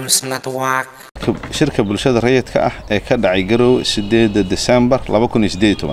News Network. shirka bulshada rayidka ah ee ka dhacay garowe sideeda desembar waxaa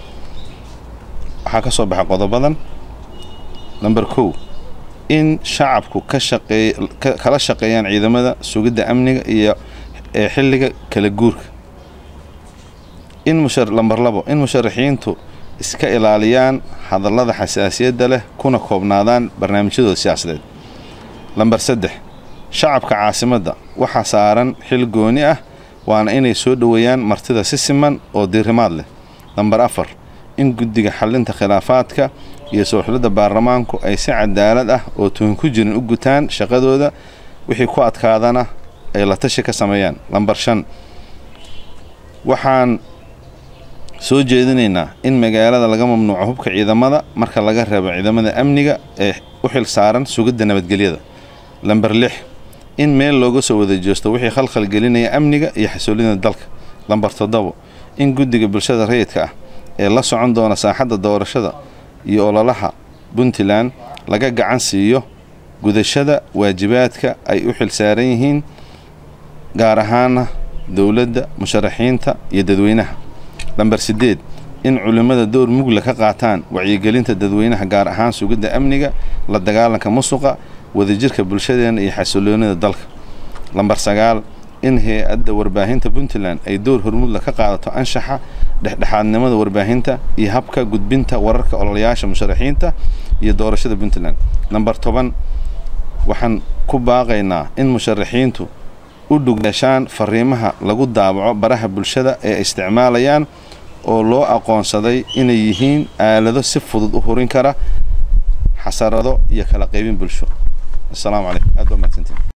ka soo baxay qodobadan namber kow in shacabku ka shaqeey kala shaqeeyaan ciidamada sugidda amniga iyo ee xilliga kala guurka in mushar lamber labo in musharaxiintu iska ilaaliyaan hadallada xasaasiyadda leh kuna koobnaadaan barnaamijyadooda siyaasadeed lamber saddex shacabka caasimadda waxaa saaran xil gooni ah waana inay soo dhoweeyaan martida si siman oo diirimaad leh lamber afar in guddiga xallinta khilaafaadka iyo soo xulidda baarlamaanku ay si cadaalad ah oo tuhun ku jirin u gutaan shaqadooda wixii ku adkaadana ay la tashi ka sameeyaan lamber shan waxaan soo jeedinaynaa in magaalada laga mamnuuco hubka ciidamada marka laga reebo ciidamada amniga ee u xil saaran sugidda nabadgelyada lamber lix in meel looga soo wada jeesto wixii khalkhal gelinaya amniga iyo xasuulida dalka lamber toddobo in guddiga bulshada rayidka ah ee la socon doona saaxadda doorashada iyo ololaha puntland laga gacan siiyo gudashada waajibaadka ay u xil saaran yihiin gaar ahaana dowladda musharaxiinta iyo dadweynaha lamber siddeed in culimmada door mugla ka qaataan wacyigelinta dadweynaha gaar ahaan sugidda amniga la dagaalanka musuqa wadajirka bulshadeena iyo xasiloonida dalka lamber sagaal in hay-adda warbaahinta puntland ay door hormudla ka qaadato anshaxa dhexdhexaadnimada warbaahinta iyo habka gudbinta wararka ololayaasha musharaxiinta iyo doorashada puntland lamber toban waxaan ku baaqaynaa in musharaxiintu u dhugyeeshaan fariimaha lagu daabaco baraha bulshada ee isticmaalayaan oo loo aqoonsaday inay yihiin aalado si fudud u hurin kara xasarado iyo kala qaybin bulsho asalaamu calaykum aad baa mahadsantiin